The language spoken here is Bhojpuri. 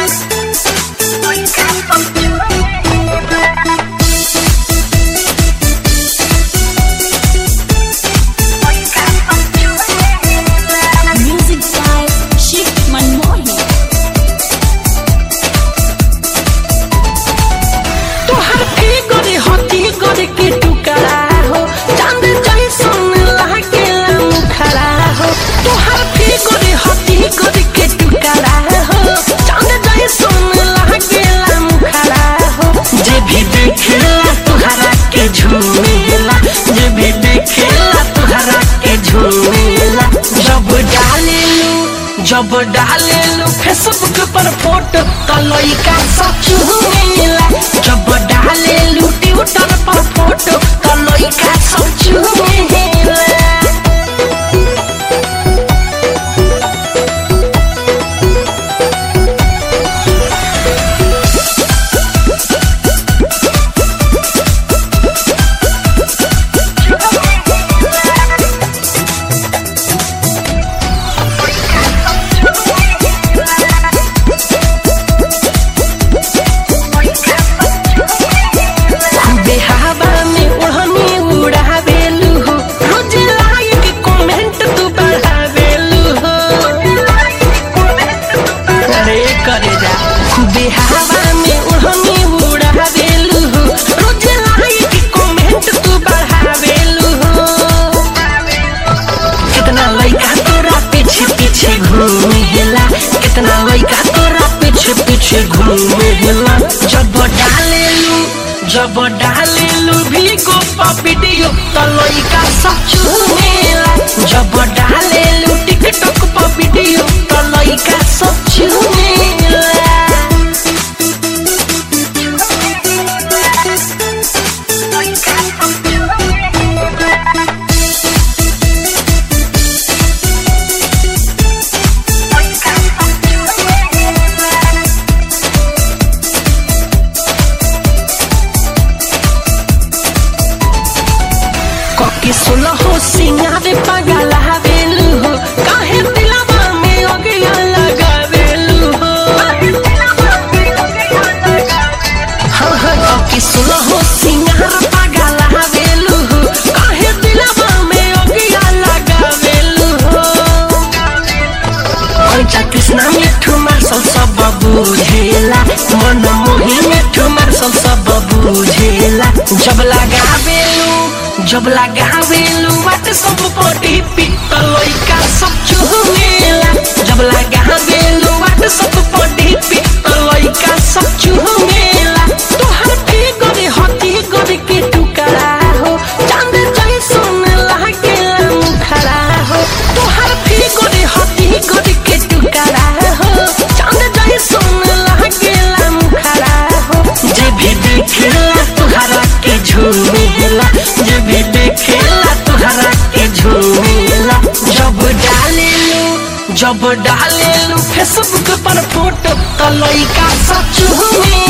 Music by Shiv Manmohan. तोहर फिगर हती कर के टुकड़ा हो चांद जैसन लागेला मुखड़ा हो तोहर फिगर हती कर के टुकड़ा हो चांद जैसन लागेला मुखड़ा हो जे भी देखेला तोहरा के झूमेला जे भी देखेला तोहरा के झूमेला जब डालेलू जब डालेलू फेसबुक पर फोटो त लइका सब चुमेला जब डालेलू ट्विटर पर फोटो त लइका सब चुमेला बेहावा में ओढ़नी उड़ावेलू हो रोज लाइक कमेंट तू बढ़ावेलू हो अरे करे जा बेहावा में ओढ़नी उड़ावेलू हो रोज लाइक कमेंट तू बढ़ावेलू हो कितना लइका तोरा पीछे पीछे घूमेला कितना लइका तोरा पीछे पीछे घूमेला जब डालेलू जब डालेलू भी को वीडियो त लइका सब चुमेला जब डालेलू टिकटॉक पर वीडियो त लइका सब चुमेला कके सुनो हो सिंगारे पागल हवेलू हो काहे दिलवा में ओगिया लगावेलू हो हाँ हाँ कके सुनो हो सिंगार पागल हवेलू हो काहे दिलवा में ओगिया लगावेलू हो पंचा कृष्णा मिठू मार्शल सब बुझेला मन मोही मिठू मार्शल सब बुझेला जब लगावेलू जब लगावेलू बात सब पटी पिट लइका सब चुमेला जब लगावेलू बात सब पटी पिट लइका सब चुमेला तोहर फिगर हती गर के टुकड़ा हो चांद जैसन लागेला मुखड़ा हो तोहर फिगर हती गर के टुकड़ा हो चांद जैसन लागेला मुखड़ा हो जे भी देखेला तोहरा के झूमेला जे भी देखेला तोहरा के झूमेला जब डालेलू जब डालेलू फेसबुक पर फोटो त लइका सब चुमेला